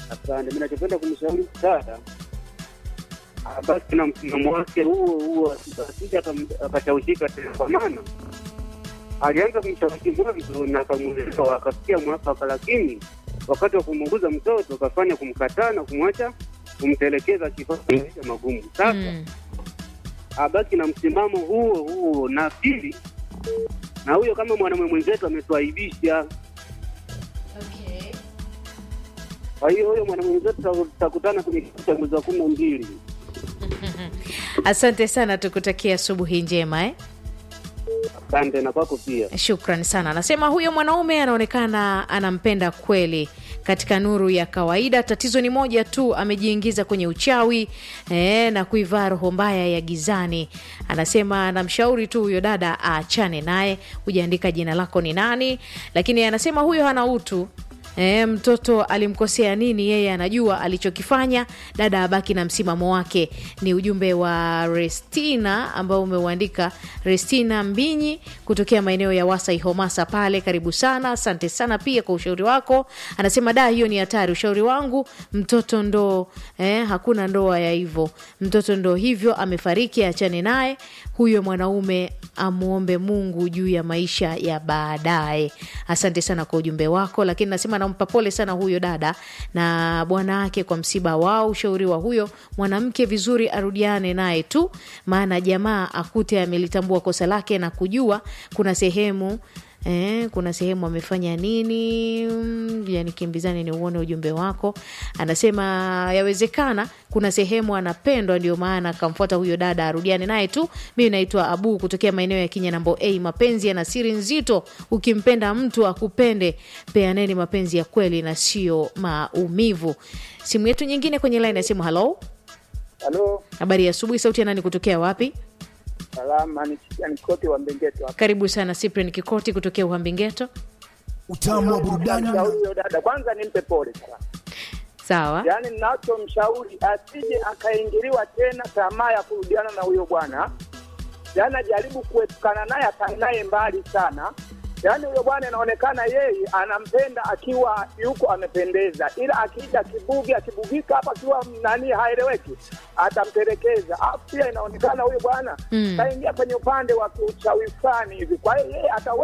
Asante. Mimi nachopenda kumshauri dada basi na msimamo wake huo huo, asije akam- akashawishika tena, kwa maana alianza kumshawishi mwanzo na akamuelewa akafikia mwafaka, lakini wakati wa kumuuguza mtoto akafanya kumkataa na kumwacha kumtelekeza, akifanya maisha magumu. Sasa Mm. abaki na msimamo huo huo, na pili, na huyo kama mwanamume mwenzetu ametuaibisha kwa hiyo huyo mwanamume mwenzetu tuta- tutakutana kwenye kikao cha mwezi wa kumi na mbili. Asante sana, tukutakia asubuhi njema eh? Asante na kwako pia. Shukran sana. Anasema huyo mwanaume anaonekana anampenda kweli katika nuru ya kawaida. Tatizo ni moja tu, amejiingiza kwenye uchawi eh, na kuivaa roho mbaya ya gizani. Anasema anamshauri tu huyo dada aachane naye. Hujaandika jina lako ni nani, lakini anasema huyo hana utu. E, mtoto alimkosea nini? Yeye anajua alichokifanya. Dada abaki na msimamo wake. Ni ujumbe wa Restina ambao umeuandika Restina Mbinyi kutokea maeneo ya Wasai Homasa pale. Karibu sana, asante sana pia kwa ushauri wako. Anasema da, hiyo ni hatari. Ushauri wangu mtoto ndo eh, hakuna ndoa ya hivyo, mtoto ndo hivyo, amefariki, achane naye huyo mwanaume amwombe Mungu juu ya maisha ya baadaye. Asante sana kwa ujumbe wako, lakini nasema nampa pole sana huyo dada na bwana wake kwa msiba wao. Ushauri wa huyo mwanamke, vizuri arudiane naye tu, maana jamaa akute amelitambua kosa lake na kujua kuna sehemu Eh, kuna sehemu amefanya nini? Mm, Yani kimbizani ni uone ujumbe wako. Anasema yawezekana kuna sehemu anapendwa, ndio maana akamfuata huyo dada, arudiane naye tu. Mimi naitwa Abu kutokea maeneo ya Kinyanambo A. Mapenzi yana siri nzito, ukimpenda mtu akupende, peaneni mapenzi ya kweli na sio maumivu. Simu yetu nyingine kwenye line ya simu. Halo, Halo, habari ya asubuhi. Sauti ya nani kutokea wapi? salama ni Chikiani Kote wa Mbengeto hapa. Karibu sana Cyprian Kikoti kutokea Uhambengeto. utamu wa burudani na Mshauri huyo dada, kwanza nimpe pole sana, Sawa. yaani ninachomshauri asije akaingiliwa tena tamaa ya kurudiana na huyo bwana, yaani ajaribu kuepukana naye, akae naye mbali sana. Yaani huyo bwana inaonekana yeye anampenda akiwa yuko amependeza, ila akija kibugi, akibugika hapa akiwa nani haeleweki, atampelekeza. Alafu pia inaonekana huyo bwana Mm. kaingia kwenye upande wa kiuchawi fulani hivi, kwa hiyo yeye atawe